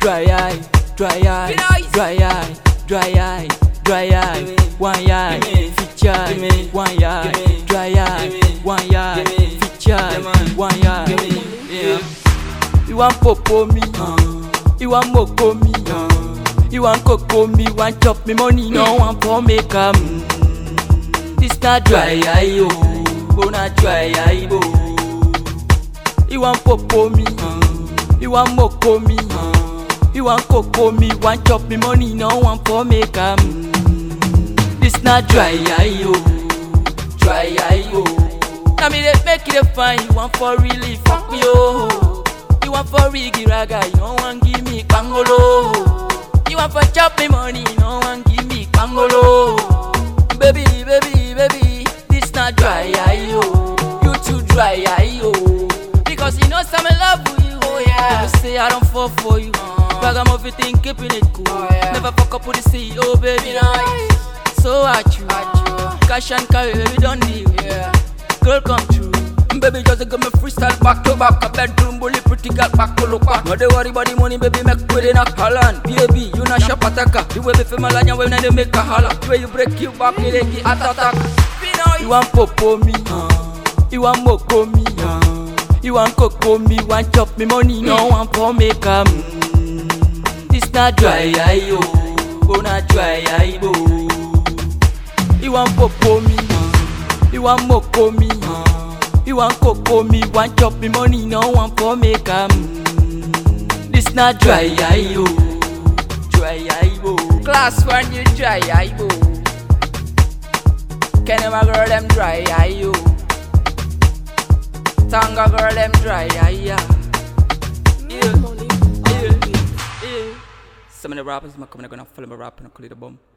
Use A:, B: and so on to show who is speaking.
A: dry eye, dry eye, dry eye, dry eye, dry eye, one eye, feature eye, one eye, dry eye, one eye, feature eye, one eye. Yeah. You want popo me, you want moko me, you want coco me, want chop me money, no one for make am. This not dry eye, oh, oh not dry eye, oh. You want popo me, you want moko me, you want coco me, want chop me money, no one for make am. This not dry eye, oh, dry eye, oh. Now me they make it a fine, you want for really fuck me, oh. You want for riggy raga, you don't want give me pangolo. You want for chop me money, you don't want give me pangolo. Baby, baby, baby, this not dry eye, yo. You too dry eye, yo. Because you know some love with you, oh yeah. Never say I don't fall for you. Bag I'm everything, keeping it cool. Never fuck up with the CEO, baby. So at you, cash and carry, baby, don't deal. Yeah. Girl, come true. Baby, just give me freestyle back to back. A bedroom bully, pretty girl back to look back. No, they worry about the money, baby, make with it knock Holland. Baby, you not shop attacker. The way we feel my line, when they make a holler. The way you break you back, you like it attack. You want popo me, you want moko me, you want coco me, want chop me money, no one for make am. This not dry eye, yo, oh not dry eye, bo. You want popo me, you want moko me. You want coco me, want chop me money, no one for make am. This not dry eye, yo. Dry eye, bo.
B: Class one, you dry eye, bo. Kenny my girl, them dry eye, yo. Tanga girl, them dry eye, yeah.
A: Yeah, yeah, yeah. Some of the rappers, I'm coming, gonna follow my rap and I'll call it a bomb.